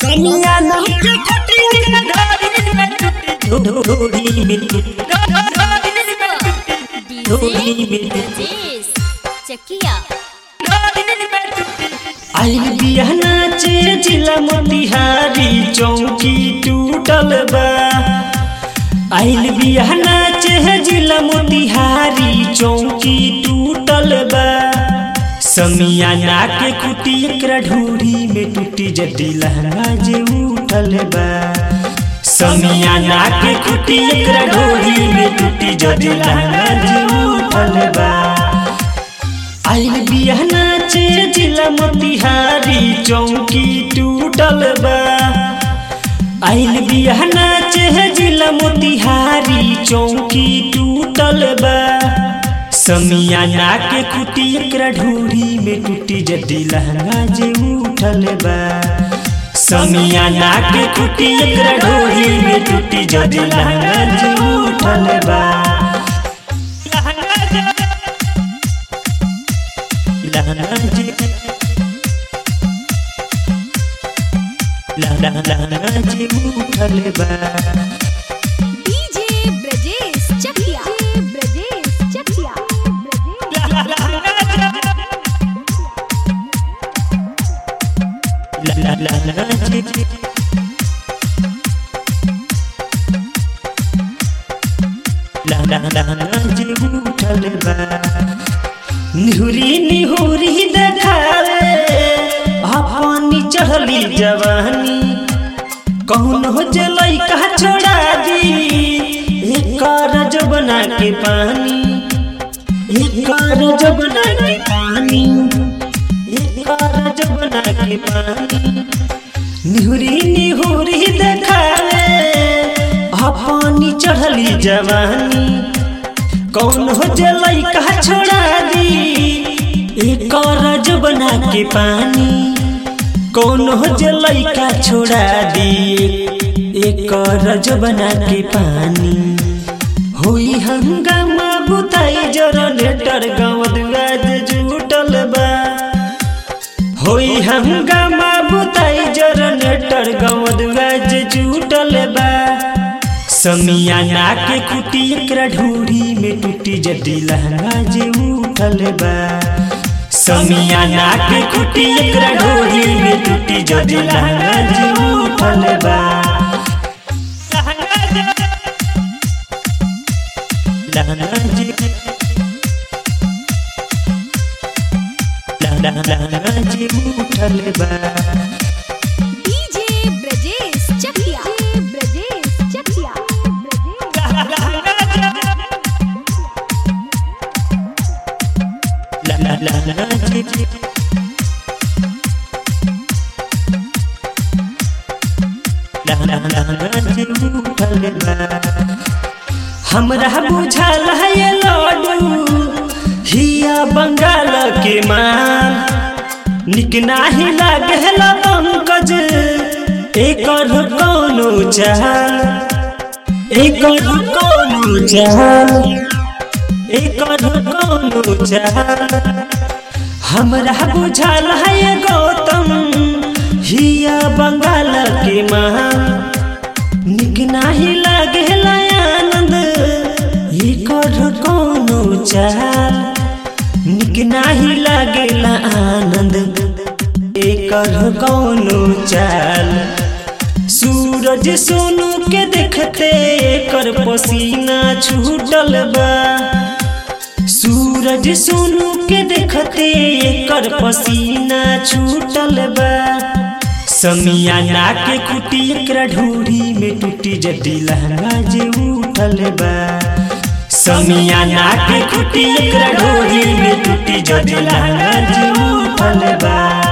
समियाना के खुटी ढोरी में टूटी ढोरी में टूटी ढोरी में टूटी चकिया आइल बिया नाचे जिला मोतिहारी चौकी टूटल बा आइल बिया नाचे जिला मोतिहारी चौकी टूटल बा समियाना के कुटी एकरा ढूढ़ी में टूटी जदी लहंगा जे उठल बा समियाना के कुटी एकरा ढूढ़ी में टूटी जदी लहंगा जे उठल बा आइल बिया नाचे जिला मोतिहारी चौकी टूटल बा आइल बिया नाचे जिला मोतिहारी चौकी टूटल बा समियाना के कुटी एकरा ढूढ़ी में टूटी जदी लहंगा जे उठल बा समियाना के कुटी एकरा ढूढ़ी में टूटी जदी लहंगा जे उठल बा लहंगा जे लहंगा जे उठल बा डीजे ब्रजेश चकिया ब्रजेश चकिया निहुरी निहुरी देखावे अपनी चढ़ली जवानी कौन हो जलई कहा छोड़ा दी एक जबना के पानी एक जबना के पानी एक जबना के पानी निहुरी निहुरी देखावे अपनी चढ़ली जवानी कौन हो जलई कहा छोड़ा दी एक जबना के पानी कौन हो जलई का छोड़ा दी एक जबना के पानी होई हंगामा बुताई जनरेटर गाँव दुआज जुटल बा होई हंगामा बुताई जनरेटर गाँव दुआज जुटल बा समियाना के कुटी एकरा ढूढ़ी में टूटी जदी लहंगा जे उठल बा समियाना के कुटी एकरा ढूढ़ी में टूटी जदी लहंगा जे उठल बा लहंगा जे लहंगा जे उठल बा डीजे ब्रजेश चकिया ब्रजेश चकिया हमरा बुझल है ये लड्डू हिया बंगाल के मान निक नाही लागल पंकज एकर कोनो चाल एकर कोनो चाल एकर कोनो चाल हमरा बुझल है ये गौतम हिया बंगाल के मान निक नाही लागेला आनंद एकर कोनो चाल निक नाही लागेला आनंद एकर कोनो चाल सूरज सोनू के देखते एकर पसीना छूटल बा सूरज सोनू के देखते एकर पसीना छूटल बा समियाना के कुटी एकरा ढूढ़ी में टूटी जदी लहंगा जे उठल बा समियाना के कुटी एकरा ढूढ़ी में टूटी जदी लहंगा जे उठल बा